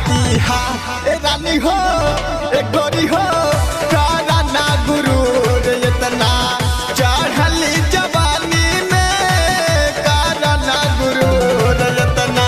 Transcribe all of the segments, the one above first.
दिहाती हा ए रानी हो ए गोरी हो कारा ना गुरूर इतना चढ़ली जवानी में कारा ना गुरूर इतना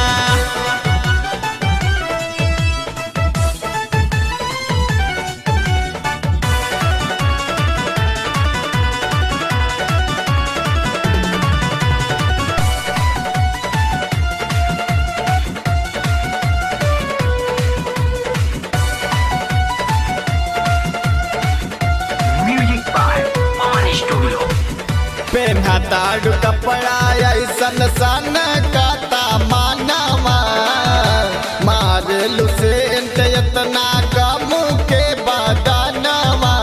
Music by On Studio. पेन्हा ताड़ू कपड़ा ऐसन सन काता मानवा मारे लुसेंट इतना कम के बदनवा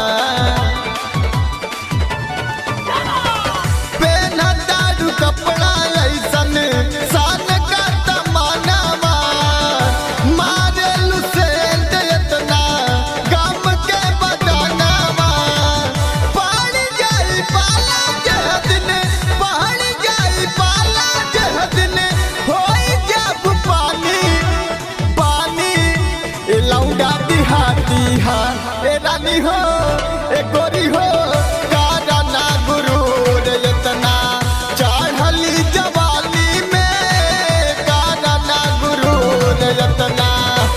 पेन्हा ताड़ू कपड़ा ऐसन सन काता मानवा मारे लुसेंट इतना कम के बदनवा पड़ जाई पाला जह दिन पड़ जाई पाला जह दिन होई जब पानी पानी ए लौंडा दिहाती हा ए रानी हो ए गोरी हो कारा ना गुरूर इतना चढ़ली जवानी में कारा ना गुरूर इतना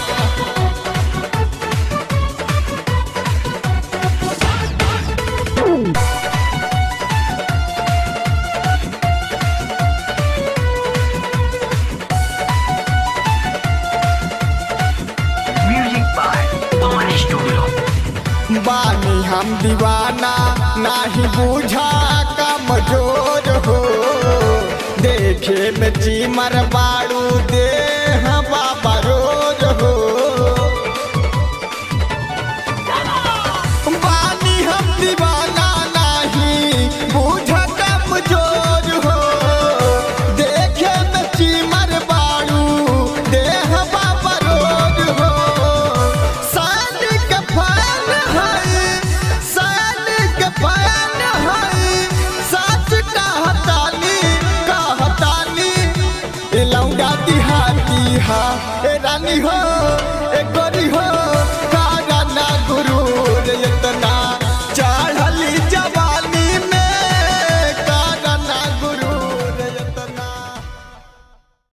Music by On Studio. बानी हम दीवाना नाही बूझा कमजोर हो देखे में चीमर बाड़ू दे बाबा रोज हो बानी हम दीवाना नाही बूझा कमजोर हो देखे में चीमर बाड़ू देह बाबा रोज हो सान के फैन है सान के फैन है सच कहतानी कहतानी ए लौंडा दिहाती हा ए रानी हो